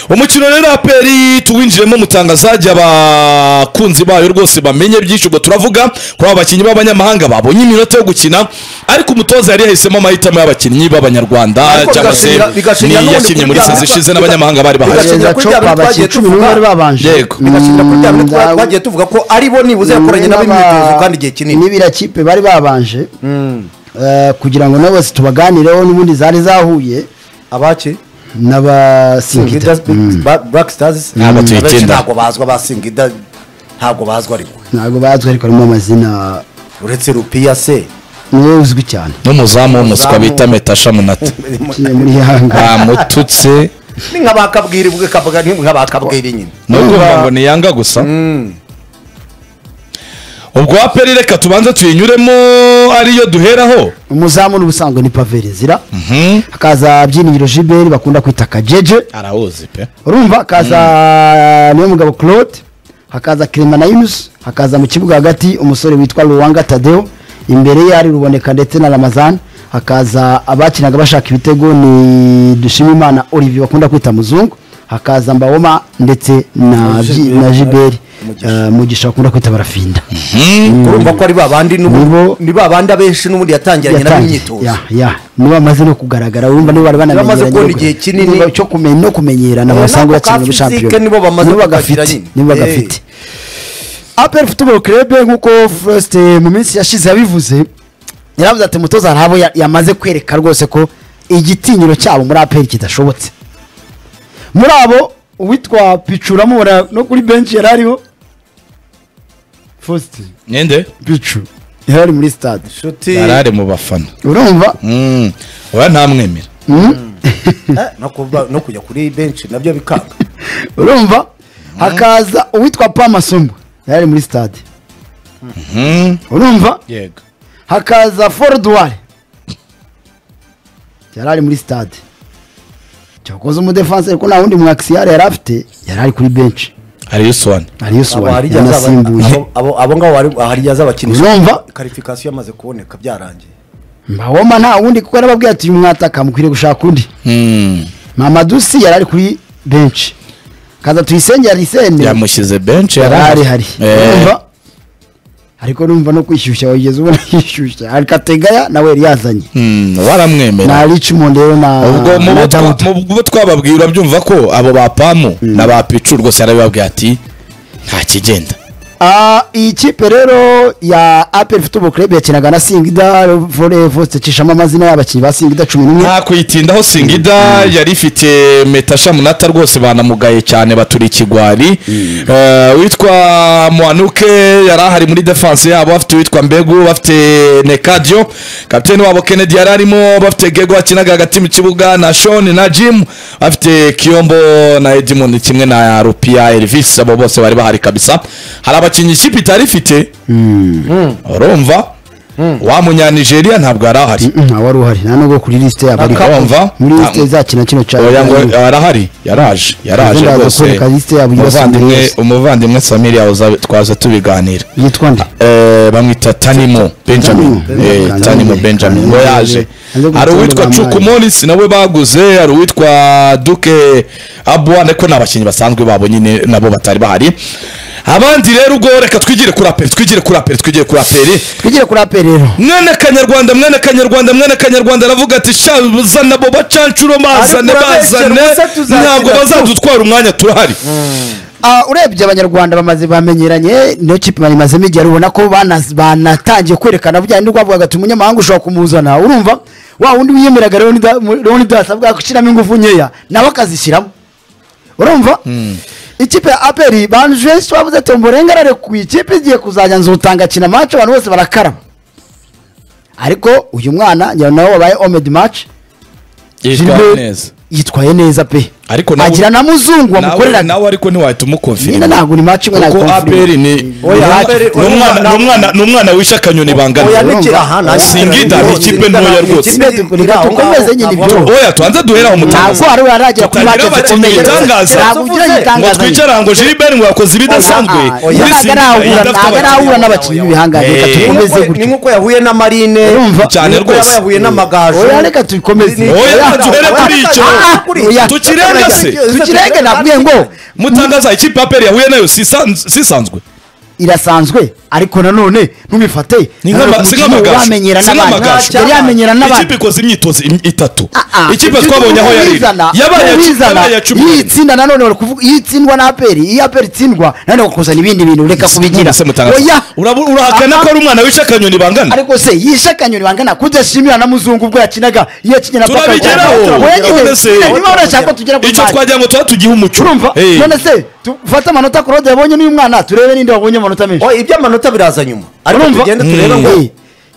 umukino rero aperi tuwinjiremo mutangazaje abakunzi bayo rwose bamenye byinshi ubwo turavuga kuri aba bakinnyi b'abanyamahanga babonye iminota yo gukina ariko umutoza yari yahisemo amahitamo y'abakinnyi b'abanyarwanda Ariko cyangwa se bigashingira- bigashingira niyo n'ubundi yakinnye muri kuri bya- sazo ishize n'abanyamahanga bari bahari bigashingira- Kugeza kuri cyo bya bintu twagiye abakinnyi cumi n'umwe tuvuga. bari babanje Yego. bigashingira kuri bya bintu twa- Mm, twagiye tuvuga ko ari bo nibuze yakoranye nabo n'aba- imyitozo kandi igihe kinini n'ibiriya kipe bari babanje eh, kugira ngo nabo bose tubaganireho n'ubundi zari zahuye abaki n'abasingita black stars Ntabwo abenshi tuyikenda. ntabwo bazwa ba singida ntabwo bazwa ariko ntabwo bazwi ariko harimo amazina uretse rupiya se niwe uzwi cyane n'umuzamu w'umuswa Umuzamu. bita metasha munata uciye muri yanga bamututse ni nk'abakabwira ubwe kabaga ni nk'abakabwira nyine no kuvuga ngo ni yanga gusa ubwo aperi reka tubanze tuyinyuremo ariyo duheraho umuzamu n'ubusanzwe ni paverezira Mhm. hakaza byinigiro jiberi bakunda kwita kajeje arawuzi pe urumva hakaza niyo mugabo claude hakaza clement nayimusi hakaza mu kibuga hagati umusore witwa ruwanga tadeo imbere ye hari ruboneka ndetse na ramazan hakaza abakinaga bashaka ibitego ni dushimimana olivier bakunda kwita muzungu hakaza mbawoma ndetse na Ji- na jiberi Eh, mugisha bakunda kwita barafinda urumva ko ari ba bandi Nibo- n'ubu ni ba bandi abenshi n'ubundi yatangiranye nabo Yatangiye. imyitozo Ya, ya. nibo bamaze no kugaragara urumva nibo bari banamenyeranye Bamaze kubona ariko- igihe kinini. niba cyo kumenya no kumenyerana Oya, nako ka basanzwe bakina muri physique shampiyona nibo bamaze bagafite kukagira nyine. nibo Eh. bagafite apel football club nk'uko first mu minsi yashize yabivuze yaravuze ati umutoza hari abo ya- yamaze kwereka rwose ko igitinyiro cyabo muri apel kidashobotse muri abo uwitwa picu uramubona no kuri benshi yari ariho first ninde picu yari ari muri stade inshuti yarari mu bafana urumva Mm. oya ntamwemera Eh, no kuba- no kujya kuri benshi nabyo bikanga urumva hakaza uwitwa pa masumbu yari ari muri stade Mm. urumva yego hakaza foruduwari yari ari muri stade cyakoze umudefanse ariko nta wundi mwakisiyare yari afite yari ari kuri benshi ariyo usone ariyo Abo suwari harya azaba- yanasimbuye abo- abo- abo ngabo bari- harya azabakinisha Urumva? karifikasiyo yamaze kuboneka byarangiye mbawoma nta wundi kuko yarababwiye ati uyu mwataka mukwiriye gushaka undi Mm. mamadusi yari ari kuri benshi kaza tuyisenge yarisende yamushyize benshi yari yarahari. ahari Eh, Urumva? ariko numva no kwishyushya wigeze ubona yishyushya hari kategaya nawe yari yazanye mm, waramwemera na richmond rero na ubwo mu na bo twa- Dawudi. mu bo twababwiye urabyumva ko abo ba pamu na ba picu rwose yarabibabwiye ati nta kigenda Ah, iyi kipe rero ya apel football club yakinaga na singida vore vose cishamo amazina y'abakinnyi ba singida cumi n'umwe nta kuyitindaho singida yari ifite metasha munata rwose banamugaye cyane batura ikigwari Eh, witwa mwanuke yari ahari muri defanse yabo bafite uwitwa mbegu bafite nekadiyo kapitene wabo kennedy yari arimo bafite gego bakinaga hagati mu kibuga na shoni na jimu bafite kiyombo na edimond kimwe na rupiya elvis abo bose bari bahari kabisa hari abakinnyi ikipe itari ifite urumva wa munyanigeriya ntabwo yari ahari ntawe wari uhari nta nubwo kuri lisite yabo ari urumva muri lisite Ah, izakina kino cya oya ngo arahari yaraje yaraje Ubundi aza rwose kwereka lisite yabo iyo umuvandimwe Samiriya. umuvandimwe samiri yawe uza- twaza tubiganira yitwa nde Eh, bamwita tanimo benjamin Tanimo. Eh, Benjamin. tanimo benjamin ngo yaje Aje hari uwitwa gutora cuku bamuhaye. morisi nawe baguze hari uwitwa duke abuwa ariko ni abakinnyi basanzwe babo nyine nabo batari bahari abandi rero ubwo reka twigire kuri aperi twigire kuri aperi twigire kuri aperi twigire kuri apel rero mwana kanyarwanda mwana kanyarwanda mwana kanyarwanda aravuga ati sha zana abo bacanshuro bazane Ariko urabeshya, bazane ubuse tuzakira ntabwo tu. bazadutwara umwanya turahari Ah, urebye abanyarwanda bamaze bamenyeranye niyo kipe bayimazemo igihe ubona ko banaz- banatangiye kwerekana bujyanye n'urwavugaga ati umunyamahanga ushobora kumuzana urumva wa wundi wiyemeraga roni dasi avuga gushyiramo ingufu nkeya nawe akazishyiramo urumva ikipe ya aperi banjwe twavuze ati murenge ararekuye ikipe igiye kuzajya nzutanga kina mace abantu bose barakarama ariko uyu mwana njyewe nawe wabaye omedi mace Gilbert yitwaye neza pe Ariko nawe- agira na muzungu nawe wamukoreraga nawe ariko ntiwahita nyine umukonfirima ntabwo ni mace imwe kuko nayikonfirima. aperi ni Oya, ni- APR ni umwana- ni umwana- ni umwana wishe akanyoni oya bangana nikira aha nta Singida ni ikipe ntoya rwose. Dukomeze nyine ibyo. oya tubanze duheraho mu ntabwo hari uraragera kuri Tutagira make abakinnyi bitangaza. ntabwo ugira ngo igitangaza twicare ngo jiliberi ngo yakoze ibidasanzwe muri ntabwo Singida arahura idafite ntabwo arahura abakinnyi. n'abakinnyi b'ibihangange reka Eh. dukomeze ni gutyo nk'uko yahuye na marine Urumva? Cyane ni nk'uko yaba rwose. yahuye n'amagajo oya reka dukomeze Ni- Oya, Oya, duhere oya, kuri reka- icyo. Ah, kuri- Oya. tukirebe Mutangaze. tukirenge tukirenge nabwiye ngo mutangaza ikipe ya peri yahuye nayo si isan- si isanzwe irasanzwe ariko nanone ntubifate Ni nanone nk'ama- ku si mukino uba nk'amagaju wamenyera si n'abandi. nk'amagaju yari yamenyera ikipe n'abandi ikoze imyitozo im- itatu Ah, ah. ikipe Ibyo twabonye aho yari iri. ubizana, yabaye ubizana. yabaye iya cumi iyi n'imwe. tsinda nanone bari kuvuga iyo itsindwa na aperi iyo aperi itsindwa nanone bakuzana ibindi bintu reka kubigira Se Mutangaza. oya Urabu- urahakana Aha. ko ari umwana wishe akanyoni bangana ariko se yishe akanyoni bangana kudashimira na muzungu ubwo yakinaga iyo yakina paka- Turabigeraho. Oya, nyine, None se- niba urashaka tugera ku icyo mari. twagira ngo tuba tugihe umuco urumva Eh. none se tufate amanota claude yabonye n'uyu mwana turebe n'indi wabonye amanota menshi Oh, iby'amanota biraza nyuma ariko Urumva? tugende turebe ngo Mm.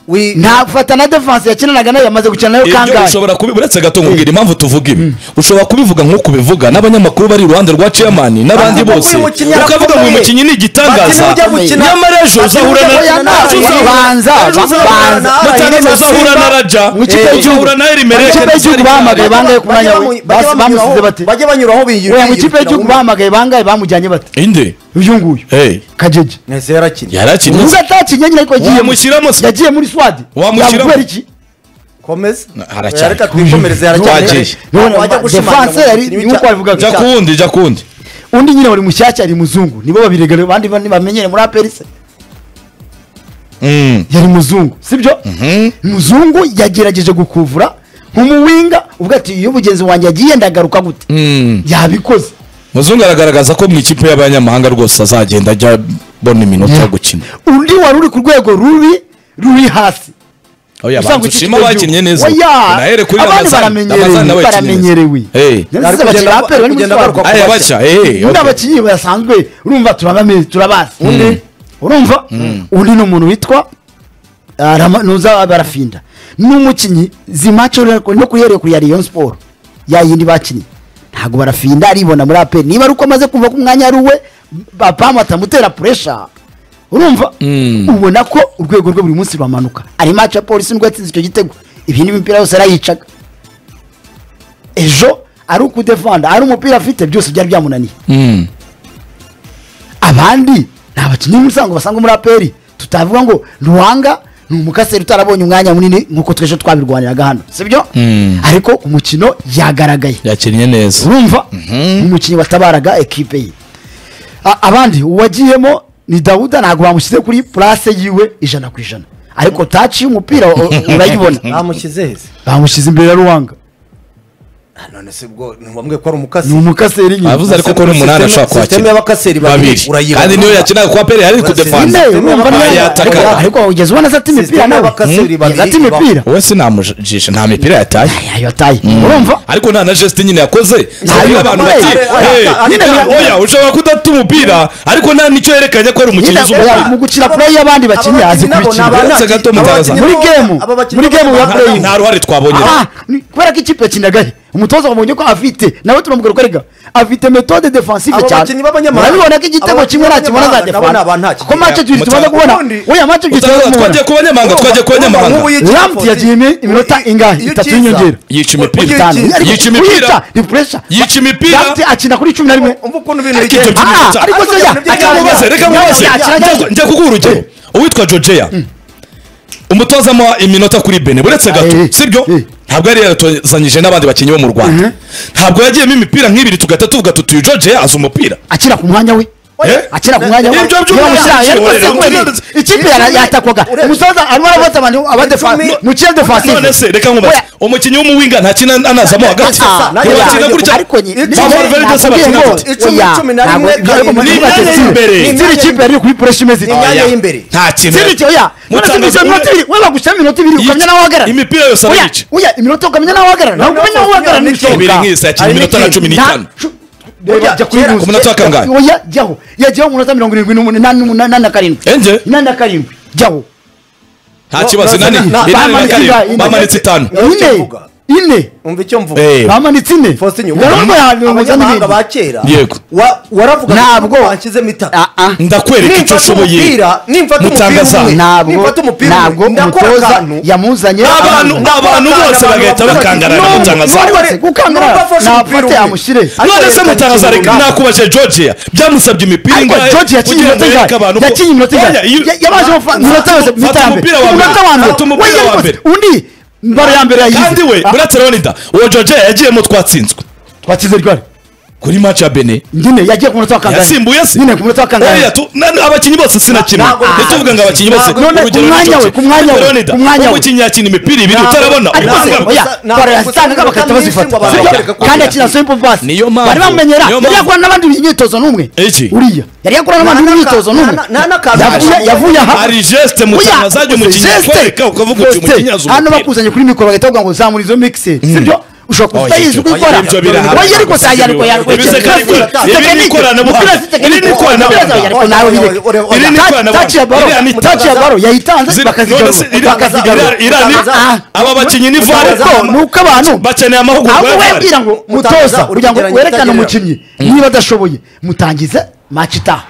wi- nta fata na defense yakinanaga nayo yamaze gukina nayo ibyo kangahe ushobora kubi uretse gato nkubwira impamvu tuvuga ibi ushobora kubivuga nk'uko ubivuga n'abanyamakuru bari iruhande rwa chairman n'abandi Bavuga bose uyu mukinnyi ukavuga ngo uyu arakomeye. mukinnyi ni igitangaza Bakinnyi ujya gukina- nyamara ejo Bakinnyi uzahura ujya na gukina nawe. ejo uzahura- Banza, ejo uzahura- banza. Mutangaza uzahura na raja Mu ikipe Eh, y'igihugu. uzahura na Mu erimereke ikipe y'igihugu bahamagaye bangaye ku mwanya we bajye Basi bamunyuraho- bamusize bate bajye banyuraho biyirukira oya mu ikipe y'igihugu bahamagaye bangaye bamujyanye bate inde uyu nguyu Eh, kajeje neza yarakinnye yarakinnye ubwo atakinnye nyine ariko yagiye Wamushyiramo se? yagiye muri swadi Wamushyiramo? yabukubera iki komeza haracyari. reka twikomereze Twagiye. yarakinnye None Wajya gushimangira defense ngo yari- umukinnyi ni uko w'icya- jya yabivugaga. kuwundi jya kuwundi undi nyine buri mushyashya ari muzungu nibo babirega abandi ba- bamenyere muri aperise Mm. yari muzungu sibyo muzungu yagerageje gukuvura nk'umuwinga ubwo ati iyo mugenzi wanjye yagiye ndagaruka gute Mm. yabikoze muzungu aragaragaza ko mu ikipe y'abanyamahanga rwose azagenda ajya abona iminota yo gukina undi wari uri ku rwego rubi ruri hasi oya Usanga banza iki ushima kigo abakinnye neza gihugu. Oya, unahere kuri abandi ramazani baramenyerewe, ramazani nawe yakinnye neza. baramenyerewe. Eh. Nari Ari sinzi kugenda- abakina ba APR ari bari muri kugenda Swaga. agaruka aya baca. baca eh undi okay. abakinnyi basanzwe urumva turabamizi turabazi undi urumva undi ni umuntu witwa ah, Rama- nuza barafinda ni umukinnyi zimaco no kuhereye kuri ya Rayon Sport ya yindi bakinnye ntabwo barafinda aribona muri APR niba ari uko amaze kumva ko umwanya ari uwe bapamu atamutera puresha urumva Mm. ubona ko urwego rwe buri munsi ruramanuka ari maci ya polisi nibwo yatsinze icyo gitego ibindi mipira yose arayicaga ejo ari ukudefanda ari umupira afite byose byari byamunaniye Mm. abandi ni abakinnyi b'umusango basanga muri aperi tutavuga ngo ntuwanga ni umukaseri utarabonye umwanya munini nk'uko twese twabirwaniraga hano sibyo Mm. ariko ku mukino yagaragaye yakinnye neza urumva umukinnyi watabaraga ekipe ye A- abandi uwagiyemo ni dawuda ntabwo bamushyize kuri purase yiwe ijana ku ijana ariko taci y'umupira u- u- urayibona bamushyize heza bamushyize imbere ya ruwanga Ah, none se ubwo ntiwambwiye ko ari umukasi ni umukaseri nyine avuze ariko ko n'umunani Sisiteme- ashobora sisiteme kuhakina y'abakaseri babiri babiri urayibona. kandi niyo yakinaga kwa peri hari ku Urasizwe. defanse nyine Sisiteme urumva y'abakaseri niyo- yataka. ariko- ariko ugeze ubona azata imipira Sisiteme nawe y'abakaseri Hmm? azata babiri imipira wowe sinamujisha nta mipira yataye yayo ataye urumva ariko nta na geste nyine yakoze Ntayo. ntabwo abantu Oya, bati oya, "Eh, oya, nyine oya, bira- oya ushobora kudata umupira ariko nta nicyo yerekanye ko ari umukinnyi nyine uzi oya, mu umupira gukina play y'abandi bakinnyi azi kubikina Uretse gato Mutangaza. muri game muri game ya play nta ruhare twabonye Ah, ni- kubera ko ikipe yakinagahe umutoza wabonye ko afite nawe turamubwira ko erega afite metode defensive Abo cyane bakinnyi b'abanyamahanga- urabibona ko abo igitego bakinnyi kimwe nakibona za b'abanyamahanga nabo ni abantu nta defense ko kipe mace ebyiri tumaze Mutanga- kubona ubundi- oya mace ebyiri tumaze Mutangaza, kubona twagiye ku banyamahanga twajya ku banyamahanga Lamptey yagiye imi- iminota ingahe? Itatu y'inyongera. Yica imipira. itanu Yica Ariko imipira. kuyica ni pressure Yica imipira. Lamptey akina kuri cumi na rimwe umva ukuntu ibintu Ariko bigenda ibyo by'imikino Ah, cyane. ariko se Ariko ya- ibyo ariko reka by'imikino mubaze Yaba- reka yaba- mubaze yaba- yaba- Njya- njya kuguha urugero uwitwa jojeya umutoza amuha iminota kuri bene uretse gato Eh, eh, sibyo eh. ntabwo yari yaratozanyije n'abandi bakinnyi bo mu rwanda ntabwo yagiyemo imipira nk'ibiri tugahita tuvuga tutuye jojeya azi umupira akina ku mwanya we Eh? akina ku mwanya we Ibyo byuma yamushyira byinshi, yariko urebe, sekwe urebe. ikipe yara- yatakwaga Urebe. umutoza arimo arafata abantu abadefanse Icumi. mu kiye defensive none se reka nkubaze Oya. umukinnyi w'umuwinga ntakina anazamo hagati Ah, nawe ntibakina yabaye gutya ariko ni- Ba ni- Valverde nakubwiye se bakina ngo- gute? Icumi, oya, cumi na ntabwo- rimwe, ntabwo karindwi, muri imyanya batezi- y'imbere. ziri kipe yari kuri pressure imeze Ni imyanya Oya. y'imbere. nta kintu ziriti oya none se Mutangaza bize iminota umwe. ibiri we bagushyiraho iminota ibiri Yica- ukamenya nawe uhagarara imipira yose Oya, arayica. oya iminota ukamenya nawe uhagarara ntabwo umenya nawe uhagarara None se ibiri n'ibishoboka. nk'isi yakina Hari iminota na n'ikindi. cumi Nta- n'itanu. cu- Reba, Oya, jya kuri kera, ku ruzi. munota wa kangahe? Oya, jyaho yajyaho ku munota mirongo irindwi n'umunani n'umunani na karindwi Enge? inani na karindwi jyaho nta kibazo Na- nani na- na- ni nani na bamanitse ingahe? karindwi Ine. bamanitse itanu Ine. ine Uvuga. ine umva icyo mvuga Eh, bamanitse ine Faustin, ubu Ndarumva ya mirongo itanu abanyamahanga n'irindwi. ba kera Yego. wa- waravugaga Ntabwo. ko wanshyizemo itaka Ah, ah. ndakwereka icyo Nimfata ushoboye umupira, nimfata umupira Mutangaza. umwe, ntabwo nimfata umupira umwe, ntabwo ndakora umutoza akantu. yamuzanye Abantu- amuzanye. abantu bose bagahita bakangarana N'umwe, Mutangaza. uwari wese gukangarana, N'umwe afashe nafate umupira umwe. amushyire. Ariko none se yerekana mutangaza ikintu reka runaka. nakubajije georgia byamusabye imipira ariko ingahe george yakinye kugira ngo inota yereke abantu ingahe ko- yakinye inota Oya, iyo- ingahe Ya- yabaje amafa- inota yose Fata mita ya mbere umupira wa mbere. umunota wa mbere Fata umupira we wa yarikoze. mbere. undi mbaro ya mbere yayize kandi we Ah, uretse leonidas uwo georgia yagiyemo twatsinzwe twatsinze ryari kuri match ya bene nyine yagiye ku munota wa kangahe yasimbuye se nyine ku munota wa Oya, kangahe tu- na- na- abakinnyi bose sinakina Ntabwo- ntituvuga ngo abakinnyi bose None ku Urugero ni mwanya we, Chelsea. ku mwanya we, Leonidas, ku mwanya we. umukinnyi yakina imipira ibiri Ntabwo- utarabona ariko se uranga. oya Ntabwo- bara yasanga bakahita bazifata Ntabwo- Sibyo? Ntabwo- kandi akina simple pass Niyo mpamvu- bari bamenyera niyo yari mpamvu- yakora n'abandi imyitozo n'umwe Iki? uriya yari yakora Nta n'abandi n'aka- imyitozo n'umwe nta- nta n'aka- Yavuye- yavuye aha hari geste mu Oya, cyane azajya umukinnyi geste, akwereka ukavuga uti geste. umukinnyi azi hano umupira bakuzanye kuri mikoro bagahita bavuga ngo zamura izo mikisi sibyo ushobora kuba Oya, utayizi ibyo- uko ikora ibyo birahari. oya ariko se yariko yariko Ibi se kandi- ibi ni ikoranabuhanga. Iri ni ikoranabuhanga. Iri ni ikoranabuhanga. Iriya ni- taci ya baro yayitanze Zira- none se- iri- bakazigarura bakazigarura iriya- iriya ni- Ah, aba bakinnyi ni ubwo VAR. ariko ni uko abantu bakeneye amahugurwa ahubwo ya VAR. webwira ngo Mutangiza, mutoza uri kugira ngo kugerageza werekane utagerera. umukinnyi niba adashoboye mutangize match itaha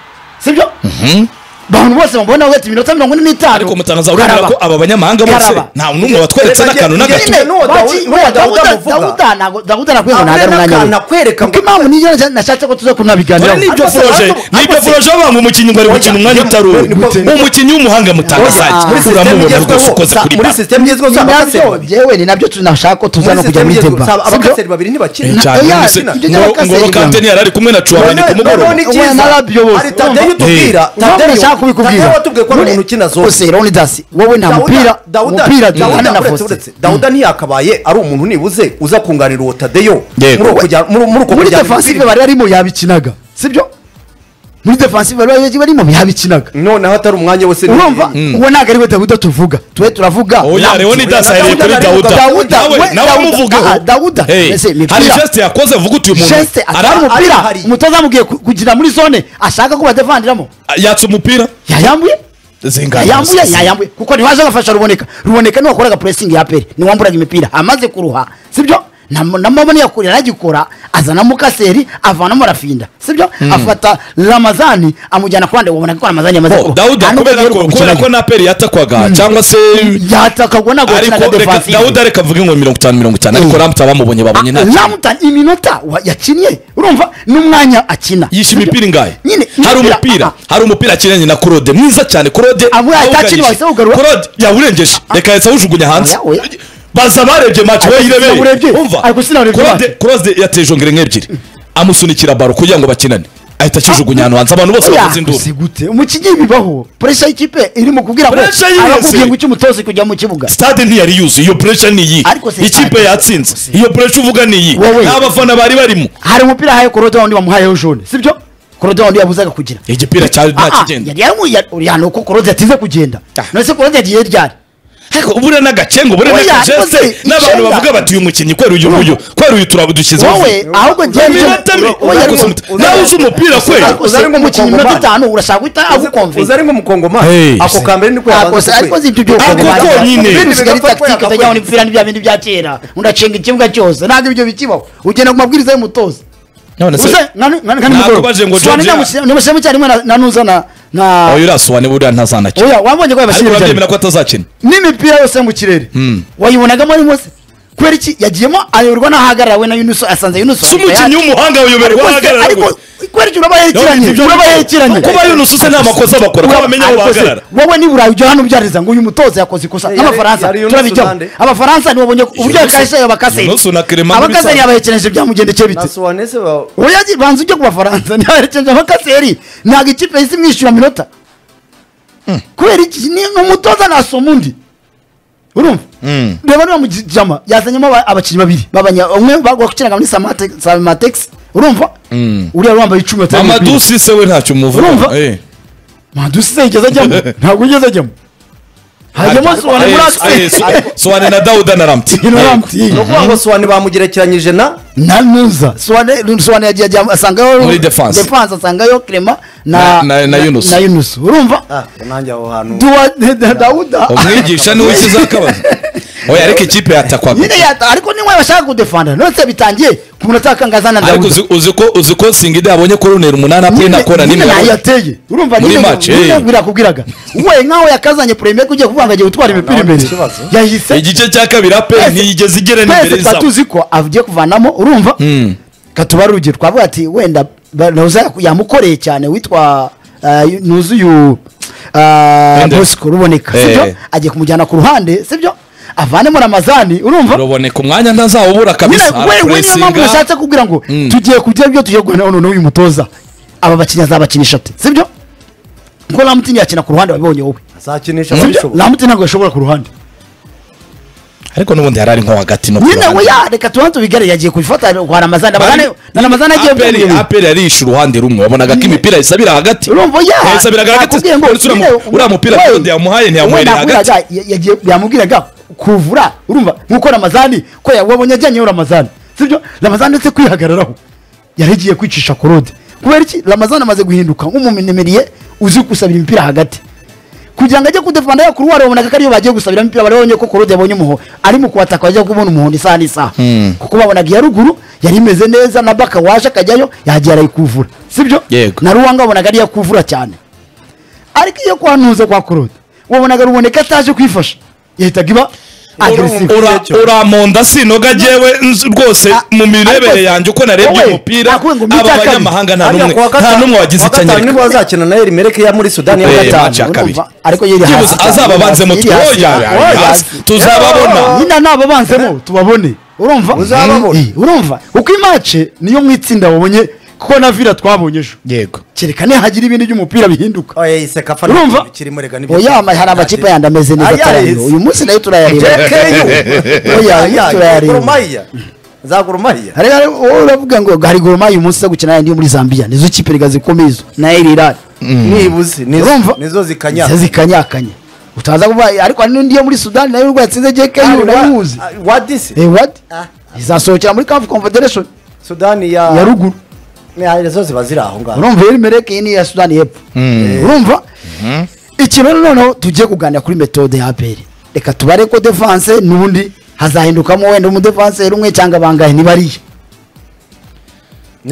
sibyo abantu bose bamubona bagati iminota mirongo ine n'itanu ariko mutangaza urabona Karaba. ko aba banyamahanga bose Karaba. nta n'umwe watweretse Reba, n'akantu njye- n'agato njye- Nuwo Dawudi- nuwo Dawudi amuvuga. dawuda nakwibona Ahubwo umwanya we nakwereka kuko ngo- impamvu niyo nashatse ko tuza kunabiganiraho Dore n'ibyo Ariko se- furoje ariko- n'ibyo ariko se- furoje banga umukinnyi ngo ari gukina umwanya utari uwe Gute? umukinnyi w'umuhanga mutangaza Oya, muri uramubona rwose ukoze kuri muri baro sisiteme igezweho Ni nabyo jewe ni nabyo tunashaka ko tuza no kujya muri deba abakaseri babiri Eh, ntibakina cyane Oya, none se ibyo ngo- by'abakaseri ngoro banga. kante ntiyari ari kumwe na cuwamani ku mugoroba nashaka kubikubwira watubwiye ko ari umuntu ukina zose zose leonidas wowe nta mupira umupira duhana na uretse faustin dawuda ntiyakabaye ari umuntu nibuze uza kunganira uwo tadeyo Yego. muri uko kujya- muri- muri uko muri kujyana defensive imipira. bari arimo yabikinaga sibyo muri defensive bari barimo yabikinaga noneho atari umwanya wese ni- urumva uwo ntabwo ari we dawuda tuvuga tube turavuga oya leonidas ahereye kuri Dawuda, dawuda Dawuda, nawe we- nawe Dawuda, umuvugeho ah, Dawuda, Hey, mbese imipira- hari geste yakoze vuga uti uyu muntu Cheste arara atwara mu- umupira ari- ari- umutoza amubwiye ku- kugira muri zone ashaka ko badevandiramo yatse umupira yayambuye zingana yayambuye yayambuye kuko ntiwaje agafasha ruboneka ruboneka niwe wakoraga puresingi ya pere niwe wamburaga imipira amaze kuruha sibyo namabona yakure aragikora azanamo kaseri avanamo rafinda sibyo afata ramazani amujyana ku ruhande ubona ko ramazani yamaze Oh, dawuda kubera ko kubera ko naperi yatakwaga cyangwa se yatakagwa ntabwo ariko yakinaga reka defensive. dawuda reka mvuge ngo mirongo itanu mirongo itanu ariko Eh. ramutse abamubonye babonye nta kintu. ramutani iminota wa- yakinnye urumva n'umwanya akina yishe imipira ingahe Nyine, hari imipira- umupira ah, hari umupira akinanye na korode mwiza cyane korode Avuye ahita akina, awuganyije. wahise awugarura. korode yawurengeje reka yahise awujugunya hanze Oya, oya. baza barebye match we sinawurebye. yirebeye umva Ariko sinawurebye korode match. korode yateye jongere nk'ebyiri amusunikira baro kugira ngo bakinane ahita akijugunya ahantu hanze abantu bose Oya, bakoze induru si gute umukinnyi bibaho puresha y'ikipe iri mu kubwira ngo Pressure y'iyi arakubwiye se. ngo icyo umutoza kujya mu kibuga stade ntiyari yuzuye iyo pressure ni iyi Ariko se ikipe stade- yatsinze iyo pressure uvuga ni iyi Wowe. nta bafana bari barimo hari umupira ahaye korode wundi wamuhayeho jone sibyo korode wundi yabuzaga kugira igipira cyari Ah, ah, ntakigenda yari yamuye urihano ko korode yatize kugenda Ah. none se korode yagiye ryari ariko ubure n'agacengo ubure Oya, n'akajeste ariko se n'abantu icyenda. bavuga bati uyu mukinnyi kwera uyu nguyu kwera uyu turabo dushyizeho wowe ahubwo njyewe Uzi- nicyo- iminota mi- wowe yari uzi- mu- uzi- nawe uzi umupira kweli ariko se uzi- uzi- umukinnyi iminota uzi- itanu urashaka guhita uza agukomvira ari Hey. nk'umukongoman ako kambere niko Ako se- yabanza ariko si ibyo byose Ako bibaho. konyine. ibindi bisigaye ari Bigafatwa tactique utajya yakakwemera. ubona imipira n'ibya bindi bya kera udacenga ikibuga cyose ntabwo ibyo bikibaho ugenda ku mabwiriza y'umutoza none se Uze, nka ni- nka ni- nka ni Ntabwo mugoroba. baje ngo Sobanura Georgia- ndamusi- ndamushyiramo icyarimwe na- na nuza na- na- oya urasobanura buriya ntazanakina Oya, wabonye ko ariko yabashyira urabyemera icyarimwe. ko atazakina n'imipira yose yo mu kirere wayibonagamo arimo se kubera iki yagiyemo ayoberwa n'ahagarara we na yunuso asanze yunuso si umukinnyi w'umuhanga Ariko uyoberwa se- ahagarara ariko rwose. kubera iki uraba yerekeranye None ibyo- uraba yerekeranye kuba yunusu se nta makosa bakora ko bamenya aho Ariko se, bahagarara wowe niba uraye ujya hano ubyariza ngo uyu mutoza yakoze ikosa Yari- nk'abafaransa yari Yunus turabijyaho Sunande. abafaransa ntibabonye uburyo Yunus- yakashe ayo bakaseri Yunus na Clement muri abakaseri Sunday. yabahekereje byamugendekeye bite nasobanese ba oya banza ujye ku bafaransa ntibaherekeje abakaseri ntabwo ikipe yahise imwishyura minota kubera iki ni ni umutoza nasoma undi urumva reba niba mu jama yazanyemo aba- abakinnyi babiri babanya umwe bakinaga muri Samate- samatex urumva uriya wambaye icumi wateye umupira. amadu sise we ntacyo umuvuga Urumva? Eh. madusi se yigeze ajyamo ntabwo yigeze ajyamo hajyamo sobanura muri Eh, eh, akisi so- sobanura na dawuda na ramti Ibintu Eh. baramutiye. ni ukuvuga ngo sobanura bamugerekeranyije na na nuza sobanura sobanura yagiye ajya asangayo Muri defense. defense asangayo Clement Na- na na- na Yunus. na Yunus urumva Ah, nanjye aho hantu duwa da- da- Dawuda umwigisha niwe ushyize akabazo oya ariko ikipe yatakwaga nyine yata ariko niwe bashaka kudefanda none bitangiye ku munota wakangazana na ariko Dawuda uzi- uzi ko uzi ko singida yabonye koroneri umunani apfuye Nyine- na kora nyine nimwe nayo yabonye. yateye urumva Muri nyine match, eh. nyine birakubwiraga we nkaho yakazanye premier ko ugiye kuvuga ngo agiye gutwara imipira Nabonye imbere ikibazo. yahise igice cya kabiri aperi Twese- ntiyigeze igera n'imbere twese tuba y'izamu tuzi ko agiye kuvanamo urumva katubara urugero twavuga ati wenda ba- Nauza yamukoreye cyane witwa ah, yu- nuzuyu ah, Wendell. bosco ruboneka Eh. sibyo agiye kumujyana ku ruhande sibyo avanemo ramazani urumva uraboneka umwanya ntazawubura kabisa Nyine, we- we niyo mpamvu arapuresinga nashatse kubwira ngo Mm. tugiye kugira ibyo tugiye guhana noneho uyu mutoza aba bakinnyi azabakinisha ate sibyo kuko ramutini yakina ku ruhande wabibonye wowe azakinisha sibyo ababishoboye ramutini ntabwo yashobora ku ruhande ariko n'ubundi yari ari nko hagati no ku nyine ruhande. we ya reka tubanze tubigare yagiye kubifata kwa ramazani ramazani na ramazani agiye Aperi- kubwira ibi. aperi yarishe uruhande rumwe wabonaga ko imipira isabira hagati urumva ya yayisabiraga hagati nakubwiye ngo uretse uriya mu- nyine, uriya mupira we- Claude yamuhaye ntiyamuhereye we nakubwiraga, hagati ya- yagiye- yamubwiraga kuvura urumva nkuko ramazani ko ya- wabonye ajyanyeho ramazani sibyo ramazani ndetse kwihagararaho yari agiye kwicisha korode kubera iki ramazani amaze guhinduka nk'umumenemeriye uzi gusabira imipira hagati kugira ngo ajye kudefanda yakuru wari wabonaga ko ariyo bagiye gusabira imipira barabonye ko korode yabonye umuhondo ari mu kubataka bajya kubona umuhondo isaha n'isaha kuko babonaga iya ruguru yari imeze neza na baka waje akajyayo yagiye arayikuvura sibyo Yego. na ruwanga wabonaga ariyo akuvura cyane ariko iyo kwanuza kwa korode wabonaga ruboneka ataje kwifasha yahitaga iba agresive Ura- Icyo. uramonda sinoga jewe nz- rwose Ah, mu mirebere ariko- yanjye uko narebye wowe, umupira nakubwiye ngo mu aba icya kabiri. banyamahanga nta Hariya n'umwe kuwa nta gatanu- n'umwe wagize icyo kuwa gatanu anyereka nibwo bazakina na Erimereke yo muri Sudani Eh, y'Amajyaruguru. match ya kabiri. urumva, ariko yiri Byibuze hasi cyane. azababanzemo Yiri tu- hasi, oya, oya, oya, oya. hasi. Tuzababona. nyina nababanzemo tubabone urumva Uzababona. Eh, urumva uko imace niyo mu itsinda wabonye kuko na vira twabonye ejo yego kereka nihagira ibintu by'umupira bihinduka Oya, iyi sekafa ni urumva ikintu kirimo rega n'ibyo oya ama- cyane. hari amakipe yandi ameze neza Ayazi. cyane uyu munsi nayo turayareba JKU. Oya, Oya, turayareba. Gorumaya. Za Gorumaya. hari hari- wowe uravuga ngo hari goroma uyu munsi zo gukina yandi yo muri zambia nizo kipe rega zikomeye izo na erirari Nibuze, nizo- Urumva? nizo zikanya nizo zikanyakanye utaza kuvuga ariko hari n'undi yo muri sudani nayo urwaye atsinze jkeyu nayo uzi wadisi Eh, what? Ah. izasohokera muri kafu confederation sudani ya ya ruguru ya- zo ziba ziri aho ngaho urumva yari mereke iyi ni iya sudani y'epfo urumva ikintu rero noneho tugiye kuganira kuri metode ya aperi reka tubare ko defanse n'ubundi hazahindukamo wenda umudefanseri umwe cyangwa bangahe nibariya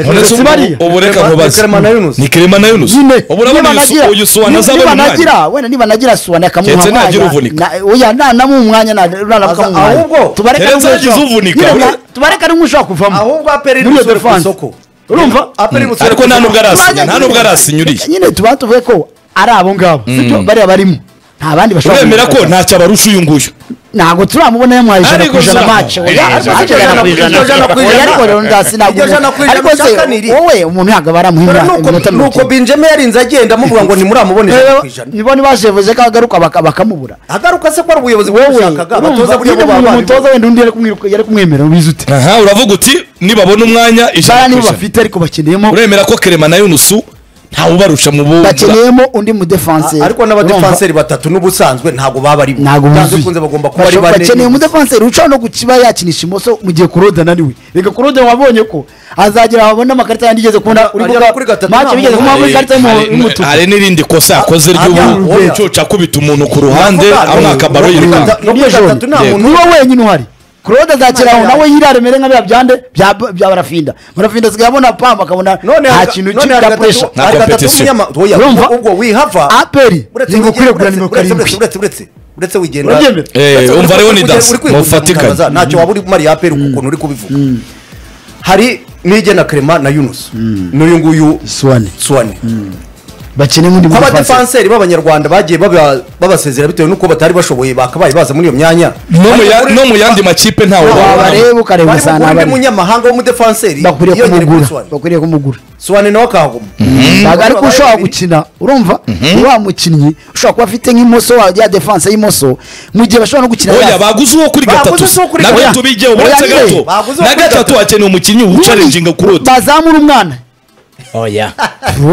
uretse ubu bariya. ubu reka nkubaze Clement na Yunus. ni kerema na yunus nyine ubu urabona uyu su- uyu suwana azabona umwanya nibanagira wenda nibanagira suwana Keretse akamuha nagira uvunika. na- oya nanamuha umwanya na- nanamuha Aza- umwanya ahubwo, tubareka keretse n'umwe yagize ushobora- uvunika, nyine we. na- tubareka n'umwe ushobora kuvamo ahubwo aperi Muri iyo rusore ku defense. isoko urumva aperi rusore ariko ku nta isoko. nubwo arasinya nta Tubanze- nubwo arasinyuriye nyine tuba tuvuge ko ari abo ngabo sibyo bariya barimo nta bandi bashobora uremera ko kumufata. ntacyo abarusha uyu nguyu ntabwo turamubona yamwaye ijana Ariko ku ijana za- mace Eh, ijana ku ijana. Ijana ku ijana. ariko rero Iryo jana ku ndasinagura ijana ariko se ushaka ni iri. wowe umuntu ntabwo baramuhimura iminota mirongo nuko itatu benjamin yarinze agenda amubwira ngo ntimuramubone ijana ku ijana nibo ntibajevuze ko agaruka baka- bakamubura agaruka se ko ari ubuyobozi wowe bwamushakaga abatoza buriya bo urumva nyine baba umutoza wenda undi yari kumwiruka- yari kumwemera ubizi ute aha uravuga uti nibabona umwanya baya ijana ku nibo ijana bafite ariko bakeneyemo uremera ko kerema na yunusu ntawubarusha mu bu bakeneyemo undi mudefanseri ariko n'abadefanseri batatu n'ubusanzwe ntabwo baba ari bo ntabwo Byanze buzuye bikunze bagomba kuba ari Bashobora- bane bakeneye umudefanseri uca no kukiba yakinisha imoso mu gihe kurode ananiwe reka kurode wabonye ko azagera babone amakarita yandi igeze kubona uri agera kuri gatatu mace nta bigeze muntu kumuha kuri Hari- ikarita hari- y'umutuku hari n'irindi kosa yakoze Ah, ry'ubu ah, oya. ucuca akubita umuntu ku ruhande Navuga, no- amwaka baro no kuri yirukanka gata- no kuri Iryo joro. gatatu nta Yego. muntu niwe wenyine uhari kurode azakeraho Imana nawe yayo. yirare mere nka bya byande bya bya barafinda barafinda asigaye abona pamba akabona none nta hari- kintu none hari cy'ibya gatatu- puresha Nta hari gatatu competition. w'umunyama- oya, Urumva? ubwo wihava aperi uretse ntabwo ukwiriye wigendera- kugura nimero uretse- uretse- karindwi uretse- uretse- uretse wigenda Urabyemera? Eh, Uretse- umva rero ni uretse- dasi, uri kwigurira mufatikanye. umutagaza, ntacyo waba uri mariya aperi ukuntu uri kubivuga hari nigena kerema na yunusu n'uyu nguyu suwane suwane bakeneye undi mudefanseri nk'abadefanseri b'abanyarwanda bagiye baba- babasezera bitewe n'uko batari bashoboye bakabaye baza muri iyo myanya no mu ya- no mu yandi makipe ntawe wabareba ukareba Bari ugasanga bugure undi abari munyamahanga w'umudefanseri bakwiriye yiyongere kuri kumugura Suwane. bakwiriye kumugura suwane nawe akahaguma ntabwo ariko Babaye ushobora babiri. gukina urumva wa mukinnyi ushobora kuba afite nk'imoso wa- ya defanse y'imoso mu gihe bashobora no gukina oya yasi. baguze uwo kuri Baguze gatatu uwo kuri nabyo gatatu. tubigeho Oya, uretse nyine. gato Baguze uwo na kuri gatatu gatatu. hakeneye umukinnyi Ubundi ucarinjinga ku ruti bazamura umwana oya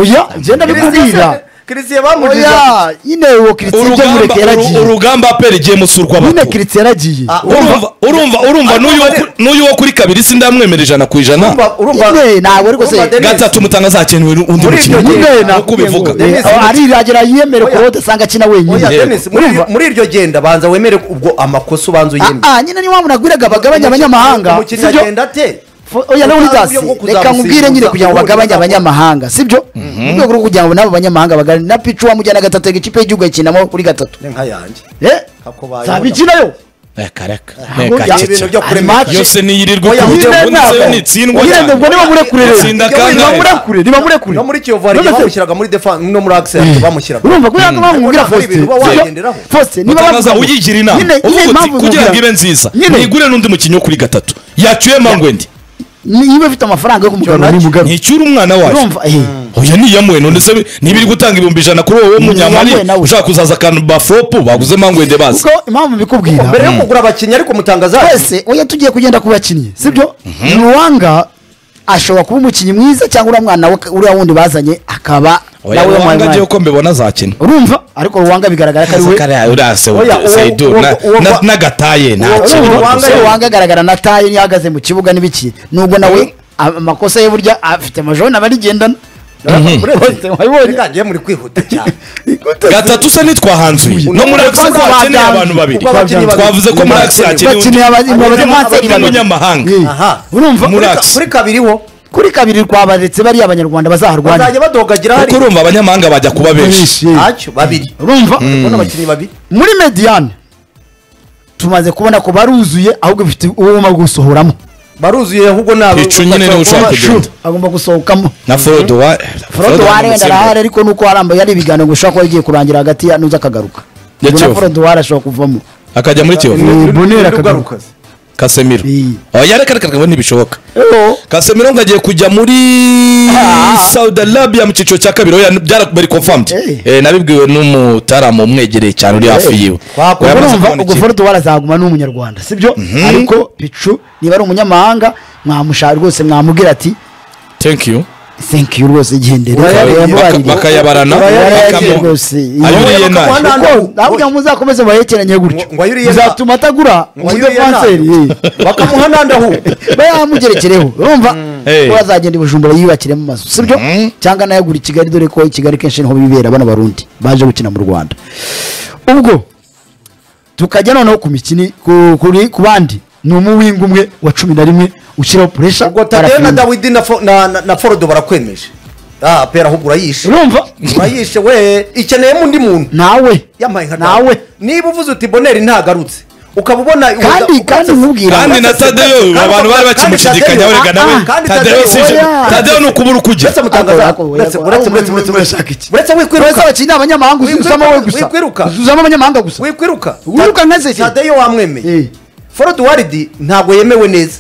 oya genda bikubwira Christian- Christian bamugeze oya nyine uwo kiritsi ibyo urugamba mureke uru- yaragiye urugamba apera igiye musurwa nyine bato kiritsi yaragiye Ah, urumva urumva urumva n'uyu wo ku- n'uyu wo kuri kabiri sindamwemera ijana ku ijana urumva urumva Nyine, ntabwo ariko se- urumva, Dennis, gatatu mutanga azakenewe undi Muri iryo mukinnyi gihe- nyine uko ubivuga Dennis, ariragera yiyemere Oya. kurode asanga akina wenyine oya Yego. Dennis, muri iryo- muri iryo genda banza wemere ubwo amakosa ubanza uyemere Ah, ah, nyine niyo mpamvu nagwiraga bagabanye abanyamahanga umukinnyi sibyo agenda ate Fo- oya leoni Utanzi yo dasi kuzamusimbuza, reka nkubwire nyine kugira ngo bagabanye abanyamahanga sibyo mu rwego rwo kugira ngo nabo banyamahanga bagabanye na picu wamujyana gatatu ikipe y'igihugu yakinamo kuri gatatu Ni nka yanjye Eh? Ako bayoboye. zabikinayo reka reka ahubwo reka ya- ibintu byo ceceka ari kurema match. yose niyirirwa Oya, kuburyo ujye ubundi se ntabwo. nitsindwa Ujye cyane. ntabwo niba murekure rero. Itsinda Ujye kangahe? niba murekure niba murekure no muri kiyovu hari igihe None se- bamushyiraga muri defanse no muri akisenti bamushyiraga urumva kubera ko bamubwira Ariko ntabwo ari Faustin, ibintu uba sibyo? wagenderaho. Faustin, niba utanaza bavuga- uyigira inama Nyine- nyine uvuga uti impamvu kugira mubwira- ngo ibe nziza Nyine, nigure n'undi mukinnyi wo kuri gatatu yacyuye mangwendi niba ufite amafaranga yo kumugarura ni mugabe nticyure umwana wayo urumva eh oya niyamuwe none se nibiri gutanga ibihumbi ijana kuri wowe w'umunyamali Niyamuwe nawe. ushaka kuzaza akantu bafopu baguze mangwende bazi kuko impamvu mbikubwira mbere yo kugura abakinnyi ariko mutangaza twese oya tugiye kugenda ku bakinnyi sibyo ruwanga ashobora kuba umukinnyi mwiza cyangwa uriya mwana we- uriya wundi bazanye akaba oya nawe wanga wamwanya agiye uko mbibona azakina urumva ariko ruwanga bigaragara ko ari we Kariya uriya se- Oya, uwo- Saidu, uwo- na- uwo- na- n'agataye ntakiri uwo- Ruwanga Se yari- ruwanga agaragara na taye niyo ahagaze mu kibuga n'ibiki nubwo nawe a- amakosa ye burya afite amajoni aba arigendana Bose wabibonye. reka ngiye muri kwihuta cyane gatatu se ntitwahanzuye no muri akisi Batanze- hakeneye abantu babiri Ubwo abakinnyi babiri. twavuze ko muri akisi hakeneye undi bakeneye abazi- Ari umunyamahanga. abazi- abazi- Ari umunyamahanga. Eh, Aha. urumva Muri Kuri- Axe. kuri kabiri wo kuri kabiri twabaretse bariya abanyarwanda bazaharwanira bazajya badogagira kuko hariya urumva abanyamahanga bajya kuba benshi Benshi. ntacyo babiri urumva urabona abakinnyi babiri muri mediyane tumaze kubona ko baruzuye ahubwo bifite uwo wumva gusohoramo baruzuye ahubwo nabo Icu nyine niwe ushaka kugenda. agomba gusohokamo na forode wa forode ni warenda umusimbura. arahari ariko nuko harambaye ari ibiganiro ngo ushobora kuba bigiye kurangira hagati ya nuza akagaruka Ya ubwo na Kiyovu. forode wari ashobora kuvamo akajya muri kiyovu Ni Bonera akagaruka kasemiro Iyi. oya reka reka reka ntibishoboka kasemiro ngo agiye kujya muri saudi arabia mu cyiciro cya kabiri oya byarabari confirmed Eh. Eh, nabibwiwe n'umutaramu umwegereye cyane uri hafi yiwe ubwo Oya, amaze urumva kubona ubwo ikipe. forode wari azaguma ni umunyarwanda sibyo ariko picu niba ari umunyamahanga mwamushaka rwose mwamubwira ati thank you thank you rwose gendera Uraya- Baka- bakayabarana Uraya- bakamu- rwose ayuriye Uraya- nayo Nta- kuko nta- navuga ngo muzakomeze mubahekeranye gutyo Ngo- ngo ayuriye bizatuma atagura Ngo ayuriye nta- umudefanseri bakamuhanandaho bayamugerekereho urumva Hey. ko bazagenda i bujumbura yiyubakiremo amazu sibyo Mhm. cyangwa nayagura i kigali dore ko i kigali kenshi niho bibera bano barundi baje gukina mu rwanda ubwo tukajya noneho ku mikini ku- kuri- ku bandi ni umuwinga umwe wa cumi na rimwe ushyiraho puresha ubwo tadeyo na dawidi na fo- na- na- na forodo barakwemeje ah pera ahubwo urayishe urumva urayishe we ikeneyemo undi muntu nawe yambaye nka Nawe. dawe. niba uvuze uti boneri ntagarutse ukaba ubona kandi kandi nkubwira kandi na tadeyo abantu bari bakimushidikanya Tadeyo- rega nawe ah, ah, tadeyo si oya. tadeyo ni ukubura uko ujya uretse mutangaza Ako- ako- uretse- ako- uretse- ako- uretse- ako- uretse- ako- uretse ako- Uretse wikwiruka abakinnyi ni abanyamahanga uzi Wikwiruka, uzamo wowe gusa wikwiruka. uzamo abanyamahanga gusa wikwiruka Wiruka nka Zeki. tadeyo wamwemeye Eh. forodi waridi ntabwo yemewe neza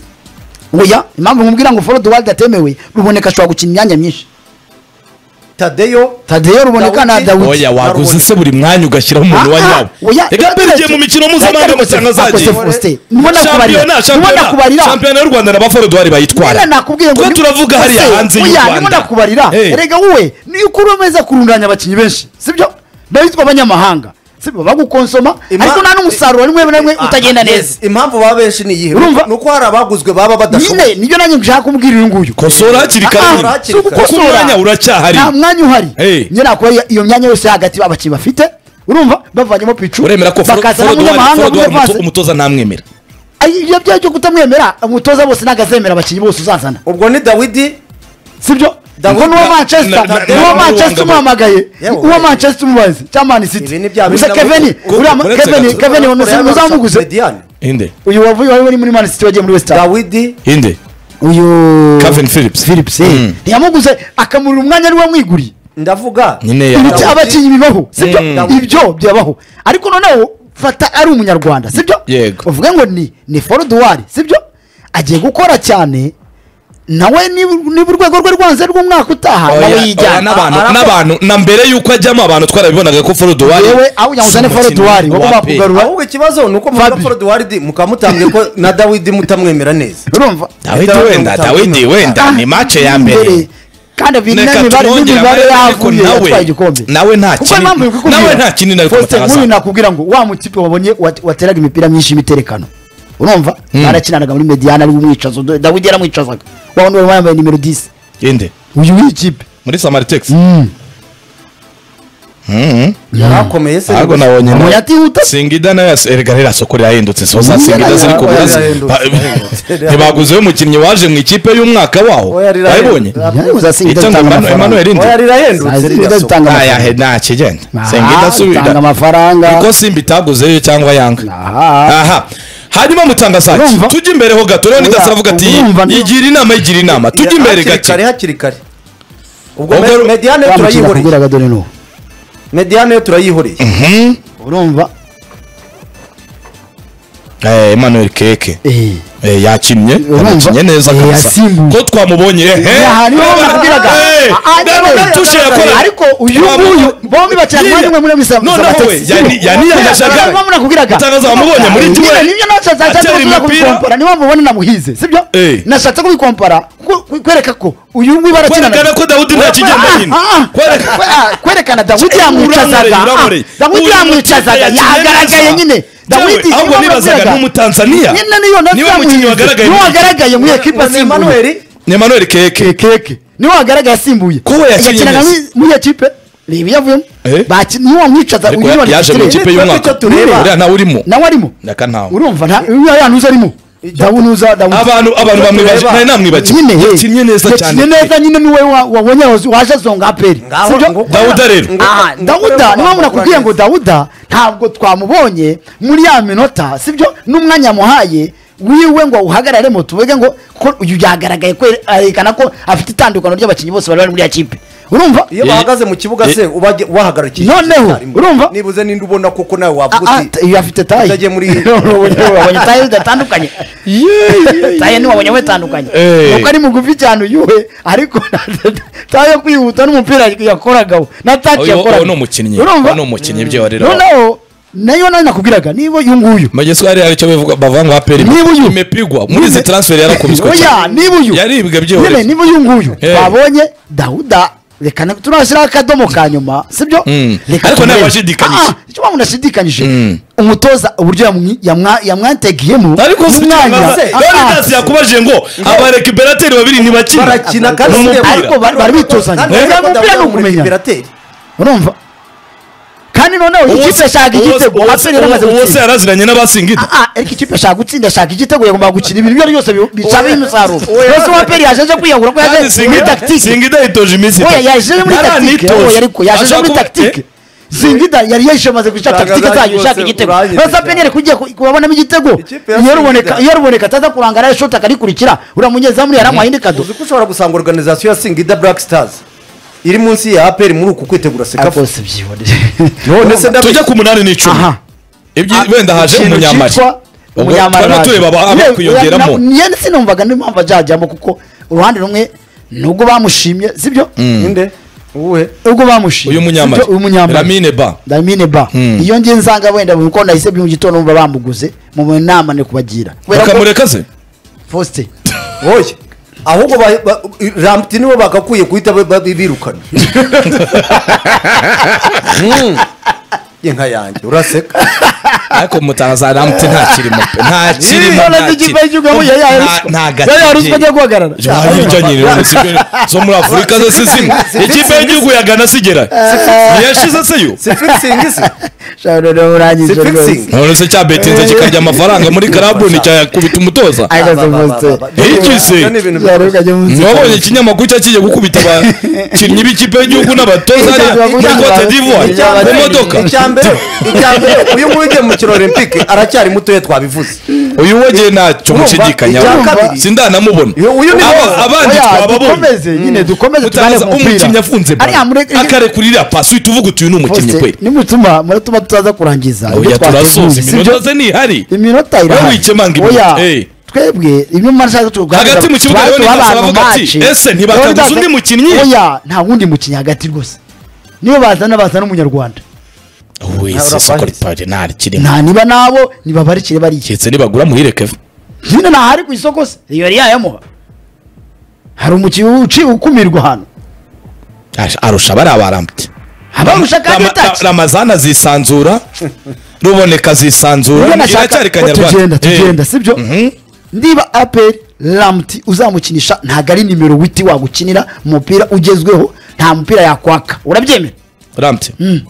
oya impamvu nkubwira ngo forode wadi atemewe ruboneka ashobora gukina imyanya myinshi tadeyo tadeyo ruboneka na Dawidi. dawidi oya waguze se buri mwanya ugashyiraho umuntu wa Ah, ah, nyabo oya, reka mbere igiye mu mikino mpuzamahanga Reka amashyanga reka azagiye Faustin, Faustin, nubona shampiyona kubarira nubona shampiyona kubarira shampiyona y'u rwanda na ba forode wari Oya, bayitwara nakubwiye ngo twe ni- turavuga hariya Faustin, hanze y'u oya, nubona rwanda kubarira Eh. erega wowe ni uko uri umeze kurundanya abakinnyi benshi sibyo ndabitwa abanyamahanga sibyo bagukonsoma Ima- ariko nta n'umusaruro rimwe na rimwe utagenda Ah, neza yes. impamvu baba benshi ni iyihe Urumva? ni uko hari abaguzwe baba badashoboye nyine nibyo nanjye gushaka kumubwira uyu nguyu kosora hakiri kare Ah, si ugukosora. kuko umwanya uracyahari nta mwanya uhari Hey. njye nakuba iyo- iyo myanya yose hagati abakinnyi bafite urumva bavanyemo picu uremera ko Fro- bakazana Forode wari- umunyamahanga Forode wari umuto- w'umudefanse umutoza ntamwemera ibyo byo cyo kutamwemera umutoza bose ntabwo azemera abakinnyi bose uzazana ubwo ni dawidi sibyo Dawidi ngo n'uwo na- manchester na- na- uwo na- manchester na- umuhamagaye Yewe, uwo oya. manchester umubazi cya mani city Ibi ni bya bindi gusa na- keveni Kuko uriya ma- uretse keveni gato. keveni Korea muzamuguze Mediane. inde uyu wavuye wari uri muri mani city wagiye muri west ham dawidi inde uyu Calvin Phillips. philips eh. Mm. ntiyamuguze akamurira umwanya ari we wamwiguriye ndavuga nyine Ibi- ya Dawidi. abakinnyi bibaho sibyo Mm. ibyo byabaho ariko noneho fata ari umunyarwanda sibyo Yego. uvuga ngo ni ni foruduwari sibyo agiye gukora cyane nawe niba niba urwego rwe rwanze rw'umwaka utaha Oya, nawe oya, yijyana n'abantu Arapfa. n'abantu na mbere y'uko ajyamo abantu twarabibonaga ko forode wari yewe aho ujya ngo uzane si umukinnyi foruduwari wa wowe pe. bakugarura ahubwo ikibazo ni uko muvuga Fabi. forodi waridi mukaba mutambye ko na dawidi mutamwemera neza urumva dawidi wenda dawidi wenda ni mace ya mbere kandi abiri Reka n'imibare turongere n'imibare abarebe ariko yavuye nawe- yatwaye igikombe nawe nta kuko kinini- impamvu bikubwira nawe nta kinini ariko Faustin, batagaza. nk'uyu nakubwira ngo wa mutipe wabonye wat- wateraga imipira myinshi y'imiterekano urumva barakinanaga muri mediyani ari umwicazo Do- dawidi yaramwicazaga wa wundi wari wambaye nimero 10 inde uyu w'ikipe muri samaritex yarakomeye se ahubwo nabonye umuntu nawe atihuta singida nayo yas- erega ririya soko rirahindutse soza Mm, singida ziri oya, ku oya, buraza rirahindutse. Ba- ntibaguzeho umukinnyi waje mu ikipe y'umwaka waho Oya, rirahindutse. wayibonye Yaje kuza Singida icyo ngo zitanga Emmanuel- amafaranga. Emmanuel inde oya Sazi rirahindutse Singida rirya soko zitanga ntayahe amafaranga ntakigenda Aha, singida zitanga asubira amafaranga kuko simba itaguzeyo cyangwa yanga Aha. aha hanyuma mutangazaki Urumva? tujye imbere ho gato rero Oya, ndasavuga ati urumva niyo- igira inama igira inama tujye imbere hakiri gake kare hakiri kare ubwo Ubwo me- ru- mediyane wa mukino turayihoreye akubwira dore n'uwo mediyane yo turayihoreye urumva Eh, Emmanuel Keke Eh. Eh, yakinnye Urumva? yanakinnye neza Eh, kabisa yasimbuye. ko twamubonye ehe Ya, hariho Reba- nakubwiraga. Eh, Ah, ah, reba yewe. utushe yakoraga. Ariko uyu Reba- nguyu, bombi bakina Yiriya. kumwe muri misa- noneho Sabatasi. we yani- yaniyandashaga Ntabwo munakubwiraga. Mutangaza wamubonye muri Nyine duel. nibyo nashatse Atera nashatse kuza umupira. kubikompara niba mubona namuhize sibyo Eh. nashatse kubikompara ku- ku- kwereka ko uyu nguyu barakina Kwerekana ko Dawudi nta kijyenda nyine. Kwerekana- kwerekana dawudi Eh, yamwicazaga uramureye, ah, uramureye. dawudi Uyu yamwicazaga mukinnyi yagaragaye yakinnye nyine neza. dawidi Yewe, ahubwo nibazaga ni umutanzaniya nyine niyo nabyo niwe mukinnyi yamuhize. wagaragaye niwe muri- wagaragaye mu ni ekipa asimbuye Emmanuel ni Emmanuel Keke keke niwe wagaragaye asimbuye Ko we yakinnye yakinaga neza. muri- muri ekipe ni ibiyavuyemo Eh? niwe wamwicaza ariko uyu ya- niwe yaje mu wamwicaza. ikipe Nibyo y'umwaka icyo tureba. uriya ntawe urimo nawe arimo naka ntawe urumva nta uriya ya ntuza arimo dawuni uza dawuni abantu abantu bamwibaje tureba. nari namwibagiwe nyine he. yakinnye neza yakinnye cyane neza nyine niwe wa- wabonye waje- waje zonga aperi Ngaho- sibyo? ngo- Dawuda rero. ngo- Aha, ngo- dawuda ngo- niwe muntu akubwiye ngo ngo- dawuda ntabwo twamubonye muri ya minota sibyo n'umwanya muhaye wiwe ngo awuhagararemo tuvuge ngo kuko uyu yagaragaye kwerekana ko afite itandukano ry'abakinnyi bose bari bari muri ya kipe urumva iyo bahagaze mu kibuga se ubajye- wahagarikiye Noneho, urumva? nibuze ninde ubona koko nawe Ah, wavuga ah, uti uyu afite taye utajye muri- wabonye taye zidatandukanye taye ntiwabonye we itandukanye Eh. nuko ari mugufi cyane uyu we ariko taye yo kwihuta n'umupira yakoragaho na taki Uyu- uwo yakoraga ni umukinnyi. urumva Uwo ni umukinnyi, ibyo warira. noneho nayo nayo nakubwiraga niba uyu nguyu mageso hari hari icyo bivuga bavuga ngo aperi Niba uyu- imepigwa muri izi transfer yarakubiswe oya cyane niba uyu yaribwe nyine byihoreye niba uyu nguyu Eh. twabonye dawuda reka na- turashyiraho akadomo ka nyuma sibyo Mm. Reka Ariko turebe. ntawashidikanyije. Ah, icyo umuntu ashidikanyije Mm. umutoza uburyo yamwi- yamwa- yamwategeyemo ariko si n'umwanya. se Ah, ah. Leonidas yakubaje ngo abarekiberateri babiri ntibakina barakina kandi Ni umupira. sinebura. Ariko bari- bari bituzanye. Kandi urabona ko Umupira Dawuda ni ari ukumenya. umuliberateri. urumva kandi noneho Uwo ikipe se- ashaka uwo se- igitego uwo se- aperi yaramaze uwo se gutsinda yaraziranye n'abasingita Ah, ah, ariko ikipe ashaka gutsinda ashaka igitego yagomba gukina ibintu ibyo ari byose bi- bicaba umusaruro Oya. rwose uwo aperi yajeje kwiyahura ko kandi yaje muri singida tactique singida yitoje iminsi oya yajeje muri tactique Yaranitoje. oya ariko yajeje Ashaka muri kuba- tactique Eh, zingida yari yayishamaze guca Ntabwo tactique zayo azajya ishaka rwose igitego uranyita rwose cyane. aperi yari kugiye ku- kubabonamo igitego Ikipe ya iyo ruboneka Singida. iyo ruboneka ataza kurangara shoti akarikurikira uriya munyezamu yaramuhaye indi kado uzi ko ushobora gusanga organizasiyo ya singida black stars iri munsi ya aperi muri uku kwitegura sekafu rwose byiboneye none se ndabi- tujya ku munani n'icumi aha ibyo wenda haje ikintu umunyamari cyitwa Ubwo umunyamari twari waje. tureba aba- aba Yewe, kwiyongeramo. na- njye sinumvaga niyo mpamvu ajyajyamo kuko uruhande rumwe nubwo bamushimye sibyo ninde uwuhe ubwo bamushimye uyu munyamari Sibyo, uyu munyamari ramine ba damine ba Mm. iyo ngiye nsanga wenda kuko nahisebye mu gitondo numva bamuguze mu nama ni kubagira kubera ko bakamureka se faustin oya ahubwo ba- ba- rambuti nibo bagakwiye guhita ba- ba- birukana Mm. inka yanjye uraseka ariko mutangaza ramute nta kirimo pe nta kirimo Iyo nazi ikipe y'igihugu yabuye yaya ruswa. nta Yaya ruswa agiye guhagarara. ntabwo nyine sipe zo muri afurika ze si zimwe ikipe y'igihugu ya gana sigera ntiyashize se yo si fixing se shaka rero urangije Si fixing. rwose none se cyabetinze kikarya amafaranga muri karabu nticyakubita umutoza Ba- Ariko ba- ba- ba- ba- Faustin. Igize. Ibyo ni ibintu Byari bikomeye. bikajya mu nzira. wabonye ikinyamakuru cyakigiye gukubita abakinnyi b'ikipe y'igihugu n'abatoza hariya muri cote d'ivoire Icya mu mbere- modoka icya mbere icya mbere uyu nguyu ugiye mu kino olympique aracyari mutoya twabivuze uyu wogeye ntacyo Urumva, icya mushidikanya kabiri- sindanamubona Uyu- uyu ni Aba- wowe. abandi Oya, twababonye dukomeze nyine dukomeze tugane Utaza ku mupira umukinnyi afunze Ariya muri- akarekurira pasi uhita uvuga uti uyu ni umukinnyi Faustin, kweli nimutuma muratuma tutaza kurangiza ibyo oya turasoza twateguye, sibyo? iminota ze ntihari iminota Wowe irahari wikemanga Oya, iminota, eh. twebwe ibyo mara nshaka tuganira Hagati mu kibuga rero nibasa bavuga ati, "Ese ntibakaguze undi mukinnyi?" oya nta wundi mukinnyi hagati rwose niyo bazana bazana umunyarwanda wese soko ripaje ntari kirimo nta niba nabo nibabarikire bariye keretse nibagura muhirekeve nyine ntahari ku isoko se iyo yari yayamuha hari umukinnyi uci ukumirwa ahantu arusha bariya barambye abamurusha kandi Rama- ataki ramazana zisanzura ruboneka zisanzura Niba nashaka iracyari ko kanyarwanda tugenda Eh. tugenda sibyo Mhm. niba aperi ramuti uzamukinisha ntabwo ari nimero witi wagukinira umupira ugezweho nta mupira yakwaka urabyemera ramte nta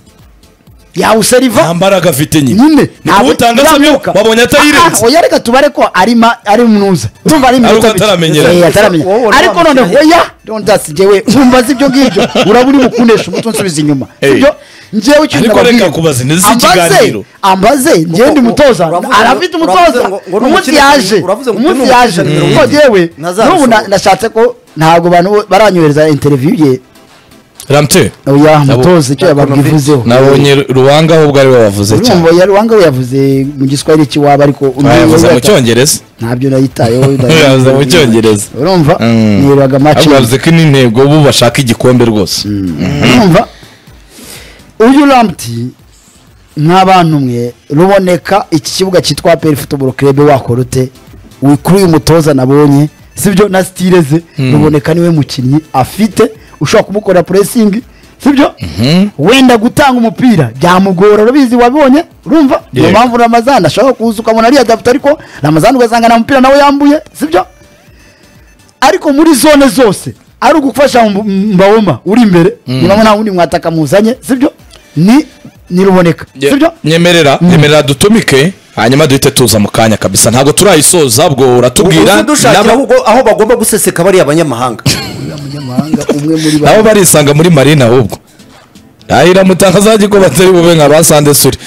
yawuseriva mbaraga afite nyine nyine ni kuwutangaza byo wabonye atayirenze oya reka tubare ko arima ari munuza tumva ari Ari uko iminota mike. ataramenyera. Eh, ataramenye. Wowe uri ariko wa none mushyaye. oya dondas jewe ntumbaza ibyo ngibyo uraba uri bukunesha umutwe unsubiza inyuma Eh. sibyo njyewe ikintu Ariko reka nababwira. kubaza, ni ziki Ambaze, ikiganiro? ambaze njyewe ndi mutoza uravuze ngo- arafite uravuze umutoza ngo- ngo ni umunsi umukire- yaje uravuze ngo ni umunsi umukire yaje mirongo kuko irindwi. yewe Ntazabisohora. n'ubu na- nashatse ko ntabwo abantu bo- baranyohereza interview ye ramte oya Nabo- mutoza icyo yababivuzeho nabonye ruwanga ahubwo ari we wavuze cyane urumva yari wanga we yavuze mu giswahili kiwaba ariko yavuze mu cyongereza ntabyo nayitayeho yavuze mu cyongereza urumva Mm. nirirwaga ahubwo macingi yavuze ko n'intego bo bashaka igikombe rwose urumva uyu ramputi nta bantu mwe ruboneka iki kibuga cyitwa peri futuboro kerebe wakora ute Uyu- kuri uyu mutoza nabonye sibyo na sitire ze ruboneka niwe mukinnyi afite ushobora kumukora puresingi sibyo wenda gutanga umupira byamugora urabizi wabonye urumva niyo Yego. mpamvu ramazani ashobora kuza ukamubona ariyadapta ariko ramazani ugasanga nta mupira nawe yambuye sibyo ariko muri zone zose ari ugufasha Mb- mbawoma uri imbere niba nta wundi mwataka muzanye sibyo ni ni ruboneka Ye- sibyo nyemerera nyemerera dutumike hanyuma duhite tuza mu kanya kabisa ntabwo turayisoza ubwo uratubwira uzi dushakira nabo- ahubwo aho bagomba guseseka bariya abanyamahanga umunyamahanga umwe muri nabo barisanga muri marina ahubwo ahira mutanga azajya ko batari bube nka ba sande suri